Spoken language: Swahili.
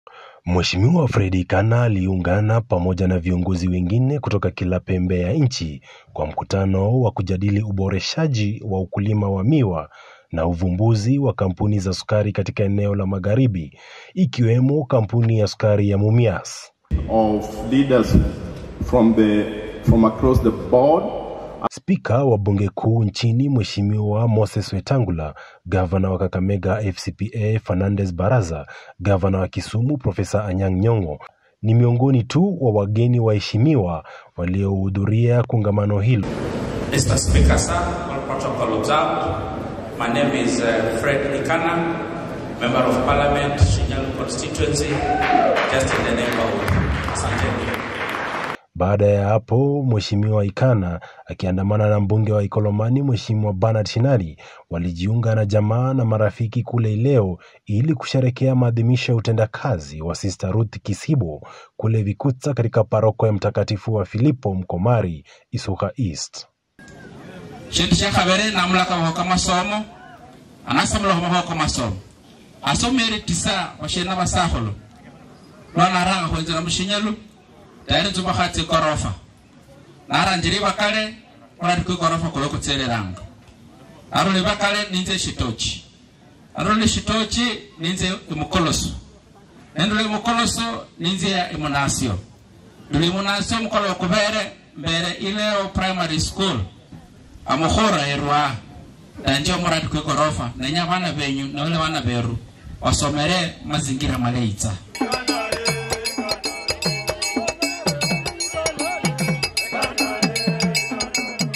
Mheshimiwa Fredi Ikana aliungana pamoja na viongozi wengine kutoka kila pembe ya nchi kwa mkutano wa kujadili uboreshaji wa ukulima wa miwa na uvumbuzi wa kampuni za sukari katika eneo la Magharibi ikiwemo kampuni ya sukari ya Mumias. of leaders from the from across the board Spika wa bunge kuu nchini Mheshimiwa Moses Wetangula, gavana wa Kakamega FCPA Fernandes Baraza, gavana wa Kisumu Profesa Anyang' Nyong'o ni miongoni tu wa wageni waheshimiwa waliohudhuria kongamano hilo. Mr. Speaker, sir, all protocol observed. My name is uh, Fred Ikana, Member of Parliament, Shinyalu constituency, just in the neighborhood. Asante. Baada ya hapo, Mheshimiwa Ikana akiandamana na mbunge wa Ikolomani Mheshimiwa Bernard Shinali walijiunga na jamaa na marafiki kule Ileo ili kusherekea maadhimisho ya utendakazi wa Sister Ruth Kisibo kule Vikutsa katika paroko ya Mtakatifu wa Filipo Mkomari, Isuka East. Shindu sha khabere namulaka wahoka masomo anasamula homahoka masomo asomere tisa washena basaholo lwanaranga khwenzela mushinyalu tayari nzuma khatsi ikorofa naranjiri bakale olari kwikorofa kulo kutselelanga aruli bakale ninze shitochi aruli shitochi ninze imukoloso nendule imukoloso ninze imunasio nduli imunasio mukolo wakubere mbere ileo primary school amukhura erwa nanje omuradi kwikorofa nenya bana benyu nole bana beru wasomere mazingira maleitsa